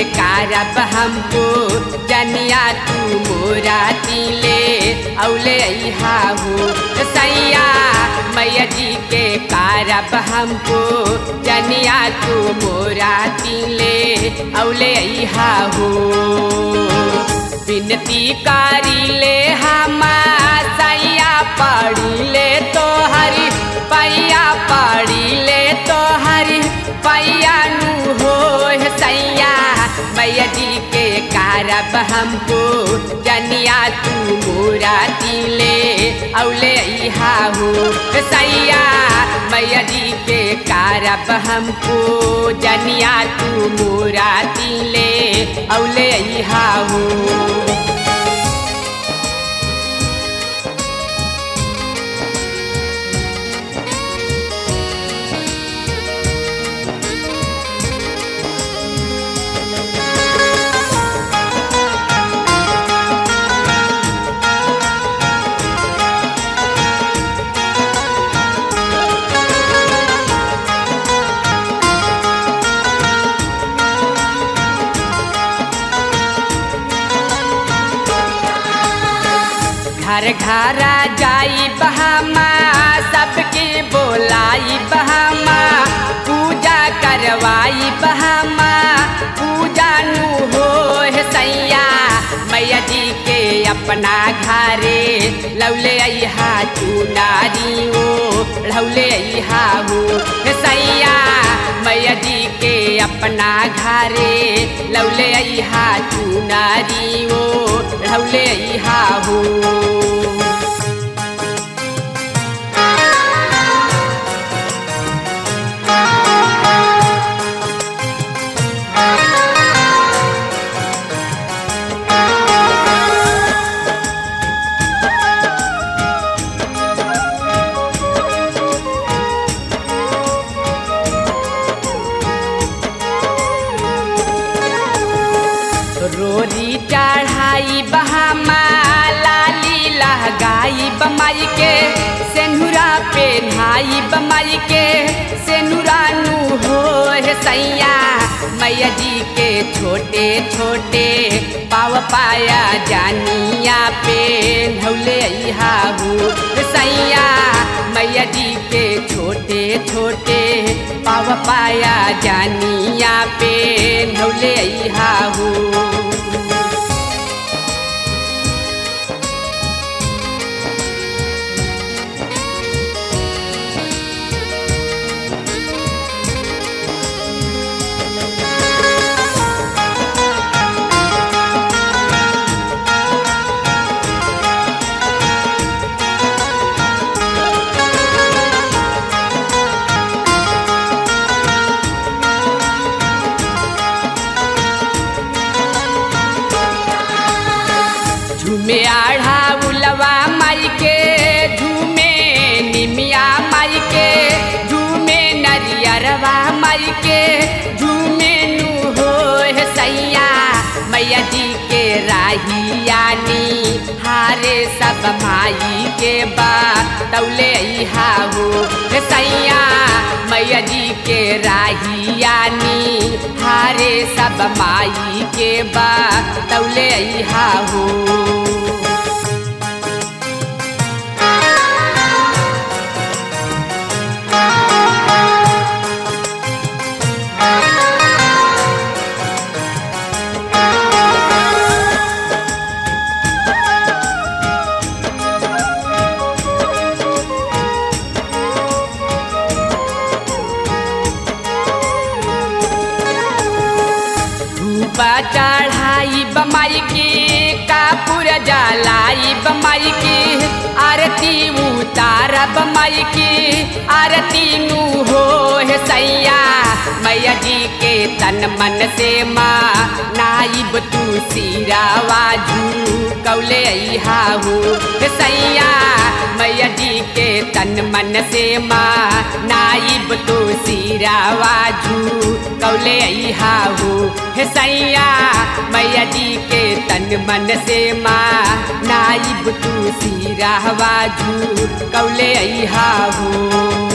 कारब हमको जनिया तू मोरा तिले औले अहा हो सैया मैया जी के कारब हमको जनिया तू मोरा तिले औले अहा हो विनती कारिले हमा सैया पड़िले तो हरि पैया पड़िले तो हरि पैया नु हो सैया मैया जी के कारब हमको जनिया तू मोरा तिले औले अहा हो सैया मैया जी के कारब हमको जनिया तू मोरा तिले औले अहा हो घर घरा जाई बहामा सबके बोलाई बहामा पूजा करवाई बहामा पूजा नु हो सैया मैया जी के अपना घरे लौले अहा चुनारी ओ लौले अहा हो सैया मैया जी के अपना घरे लौले अहा चुनारी ओ लौले अहा हो रोरी चढ़ाई बहामा लाली लहगाई बमाई के सेनुरा पेन्हाई बमाई के सेनुरा नु हो सैया मैया जी के छोटे छोटे पाव पाया जानिया पे धौले अहा हो सैया मैया जी के छोटे छोटे पाव पाया जानिया पे धौले अहा हो झूमे आढ़ा उलवा माई के झूमे निमिया माई के झूमे नरियरवा माई के झूमे नु हो सैया मैया जी के राहियानी हारे सब माई के बा तौले अहा हो सैया मैया जी के राहियानी हारे सब माई के बा तौले अहा हो धूपा चढ़ाई बमाई की कापुर जलाई बमाई की आरती उतार बमाई की आरती नु हो सैया मैया जी के तन मन से माँ नाइब तू सिरावा झू कौले अहा हो सैया मैया जी के तन मन से माँ नाइब तू सिरावा झू कौले अहा हो हे सैया मैया जी के तन मन से माँ नाइब तू सिरावा झू कौले अहा हो